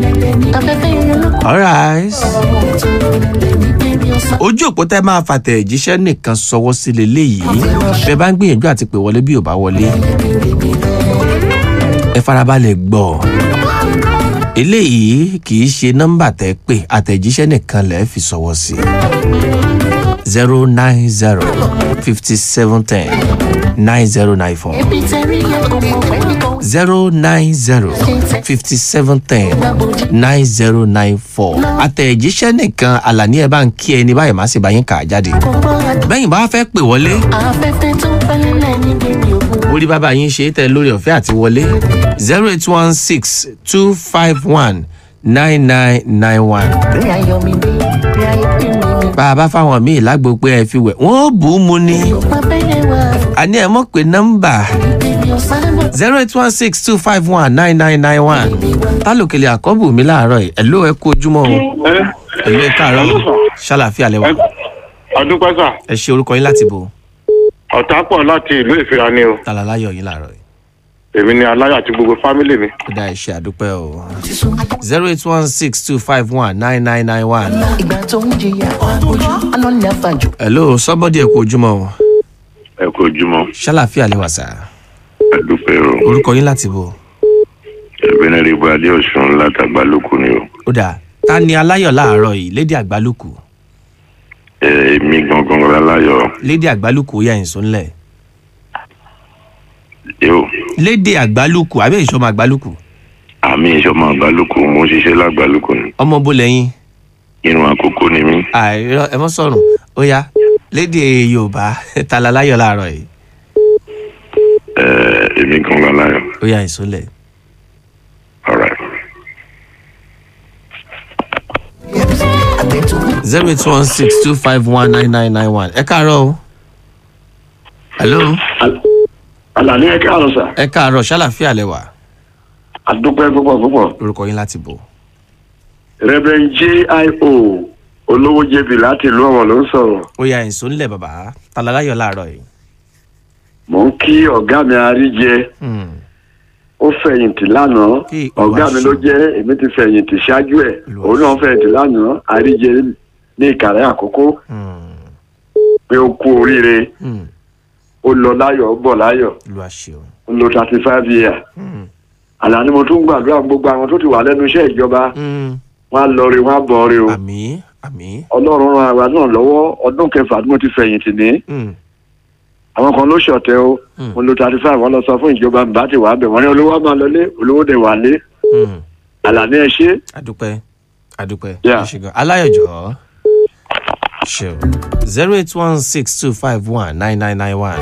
alright ojú òpó tẹ́ máa fàtẹ̀jíṣẹ́ nìkan sọwọ́ sí leléyìí bẹ́ẹ̀ bá ń gbìyànjú àti pè wọlé bí ò bá wọlé ẹ farabalẹ̀ gbọ́ eléyìí kì í ṣe nọ́mbà tẹ́ pè àtẹ̀jíṣẹ́ nìkan lẹ́ẹ̀ fi sọwọ́ sí zero nine zero fifty seven ten nine zero nine four zero nine zero fifty seven ten nine zero nine four àtẹ̀jíṣẹ́ nìkan àlàní ẹ̀ bá ń kí ẹni báyìí má sì bá yín kà á jáde bẹ́yìn bá fẹ́ pè wọlé afẹ́fẹ́ tó fẹ́lẹ́ ní bèbí ògùn. orí bàbá yín ṣe é tẹ lórí ọ̀fẹ́ àti wọlé zero eight one six two five one nine nine nine one. bí ayọ̀ mi bí bí ayọ̀ bí mi mi. bá a bá fáwọn míì lágbo pé ẹ fi wẹ̀ wọ́n bù ú mu ni Má bẹ́lẹ̀ wá àní ẹ mọ̀ pé nọ́mbà bèbí ọ̀sán zero eight one six two five one nine nine nine one tálòkèlè àkọ́bù mi láàárọ̀ yìí ẹ̀ló ẹ kú ojúmọ́ o ẹ ẹ̀ló ẹ káàárọ̀ o ṣàlàfíà lẹ́wà ọdún pẹ́sà ẹ ṣe orúkọ yín láti bò ọ̀tá pọ̀ láti ìlú ìfira ni o tàlàláyọ̀ yín láàárọ̀ yìí èmi ni aláyọ̀ àti gbogbo fámílì mi. ó dá ẹ ṣe àdúpẹ́ o zero eight one six two five one nine nine nine one ìgbà tó ń jìyà ojú aná ní àfàjù. ẹ̀ló sọ́bọ́dì ẹ kú ojúmọ́ o ẹ kú ojúmọ́ ṣàlàfíà lẹ́wà sá àdúpẹ́ o orúkọ yín láti bò ẹ̀bẹ̀nẹ̀rẹ̀bù adéọ̀sùn látàgbà lóko ni o ó dà ta ni aláyọ̀ láàárọ̀ yìí lédè àgbálùkù ẹ èmi gangan láláyọ̀ lédè àgbálùkù ó yà ìsún ńlẹ̀ yóò lédè àgbálùkù àbẹ́ ìṣọmọ àgbálùkù àmì ìṣọmọ àgbálùkù mo ń ṣiṣẹ́ lágbálùkù ni ọmọ bó lẹ́yìn irun àkókò ni mí àìrọ ẹ mọ́ sọ̀rùn ó yá lédè yorùbá ta la láyọ̀ láàárọ̀ yìí ẹ èmi gangan láyọ̀ ó yà ìsún ńlẹ̀ alright zero eight one six two five one nine nine nine one ẹ káàárọ̀ o hello àlàní ẹ káàárọ̀ sà ẹ káàárọ̀ ṣàlàfíà lẹ́wà àdúpẹ́ púpọ̀ púpọ̀ orúkọ yín láti bò rẹ́bẹ̀n jio olówó jẹbi láti ìlú ọ̀wọ̀n ló ń sọ̀rọ̀ ó yà ìsún ńlẹ̀ bàbá ta la láyọ̀ láàárọ̀ yìí mò ń kí ọ̀gá mi àríjẹ Hmm. ó fẹ̀yìntì lánàá Kí ọ̀gá mi ló Olúwa ṣe. jẹ́ èmi ti fẹ̀yìntì ṣáájú ẹ̀ Olúwa òun náà fẹ̀yìntì lánàá àríjẹ ní ìkàrẹ́ àkókò Hmm. pé ó kú oríire Hmm. ó lọ láyọ̀ ó bọ̀ láyọ̀ olúwa ṣeun ó lo thirty five years Hmm. àlàní mo tún gbàdúrà gbogbo àwọn tó ti wà lẹ́nu iṣẹ́ ìjọba Hmm. wọn á lọ rí wọn á bọ̀ rí o àmì àmì ọlọ́run ran àwa náà lọ́wọ́ ọdún kẹfà tí mo ti fẹ̀yìntì ní Hmm. àwọn kan ló ṣọ̀tẹ̀ o Hmm. mo lo thirty five wọn lọ sọ fún ìjọba bá ti wà bẹ̀ wọ́n ní olówó máa lọlé olówó dẹ̀ wà lé Hmm. àlàní ẹ ṣe adúpẹ́ adúpẹ́ Yeah. ẹ ṣe gan aláyọ̀jọ́ ṣe o zero eight one six two five one nine nine nine one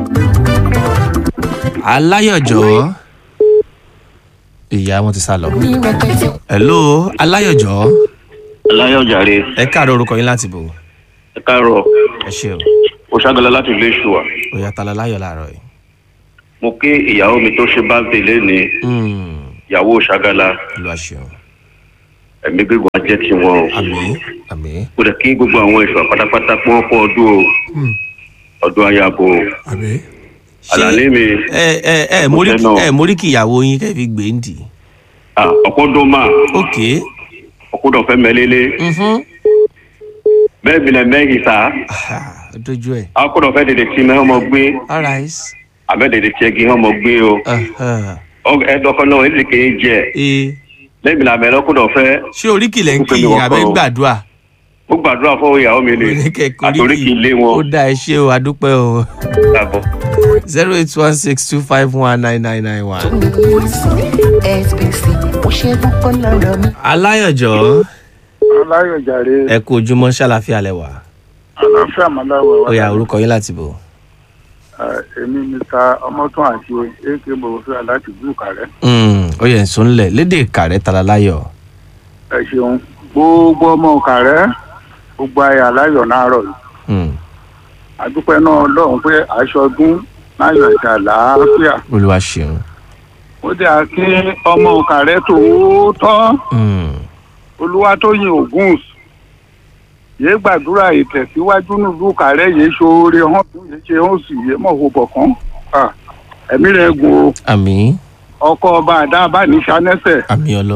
aláyọ̀jọ́ ìyá wọn ti sá lọ ní rẹpẹtẹ hello aláyọ̀jọ́ aláyọ̀jàre ẹ káàárọ̀ orúkọ yín láti bò ẹ káàárọ̀ ẹ ṣe o ó ṣàgàlà láti ilé ìṣùwà ó yà tá láyọ̀ láàárọ̀ yìí mo kí ìyàwó mi tó ṣe báńkì lẹ́ni Hmm. ìyàwó ṣàgàlà olúwa ṣeun ẹ̀mí gígùn ajẹ́ tí wọn o àmì àmì kò dẹ̀ kí gbogbo àwọn ìṣọ̀ pátápátá pọ́n kọ́ ọdún o ọdún ayabo àmì. àlàní mi ẹ ẹ ẹ mórí Mo fẹ́ náà. ẹ mórí kí ìyàwó yín kẹ́ fi gbé ń dì ah, ọ̀pọ̀dún máa ok ọ̀pọ̀dún fẹ́ mẹ́lẹ́lẹ́ mhm. bẹ́ẹ̀ bí lẹ mẹ́rin sá Ah, ó dojú ẹ̀ ọ̀pọ̀dún fẹ́ dèdè tí mẹ́ ọmọ gbé alright. àbẹ́ dèdè tí ẹgì ọmọ gbé o Uh-huh. ẹ̀dọ́kọ̀ náà èdè kìí jẹ ee lẹ́yìn làmẹ́ lọ́kùnrin ọ̀fẹ́ ṣé oríkìlẹ̀ ń Ó kí fẹ́ mi wọ́pọ̀ abẹ́ ń o. gbàdúrà ó gbàdúrà fún ìyàwó mi ni oníkẹ́kẹ́ àtòrí kì í lé ó wọn dá ẹ ṣe o adúpẹ́ o dàbọ̀. zero eight one six two five one nine nine nine one. sbc ó ṣe púpọ̀ lọ́rọ̀ mi. aláyọ̀jọ́ aláyọ̀jàre ẹ kú ojúmọ́ ṣàlàfíà lẹ́wà àlàáfíà mọ́láwọ̀ ó yá orúkọ yín láti bò. èmi mr ọmọtún àti ak bòwòfíà láti búùkà rẹ Mm, ó yẹ nsọ ńlẹ̀ lédè kàrẹ́ tala láyọ̀ ẹ ṣeun gbogbo ọmọ ọkà rẹ gbogbo ayé aláyọ̀ náà rọ̀ yìí Mm, àdúpẹ́ náà lọ́hùn pé aṣọdún láyọ̀ àti àlàáfíà olúwa ṣeun. ó dé àkí ọmọ ọkà rẹ tòótọ́ Mm, olúwatóyìn ogun yéé gbàdúrà ìtẹ̀síwájú nílùú kàrẹ́ yéé ṣoore hàn yéé ṣe hàn sí yéé mọ̀ hó bọ̀kán ẹ̀mí rẹ̀ gùn o àmì ọkọ ọba àdá abániṣánẹ́sẹ̀ àmì ọlọ́run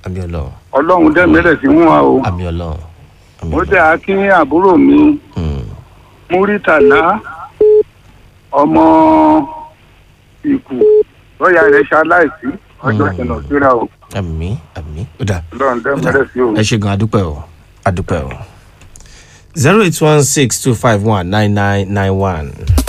àmì ọlọ́run ọlọ́run dẹ́mẹ́rẹ̀ sí wọn o àmì ọlọ́run àmì mo ọlọ́run. dẹ́ akín àbúrò mi Mm. múrítàlá ọmọ ìkù lọ́ọ̀yà rẹ̀ ṣaláìsí ọjọ́ ìṣẹ̀nà síra o àmì àmì ó dà ọlọ́run dẹ́mẹ́rẹ̀ sí o. ẹ ṣe gan adúpẹ́ o adúpẹ́ o zero eight one six two five one nine nine nine one.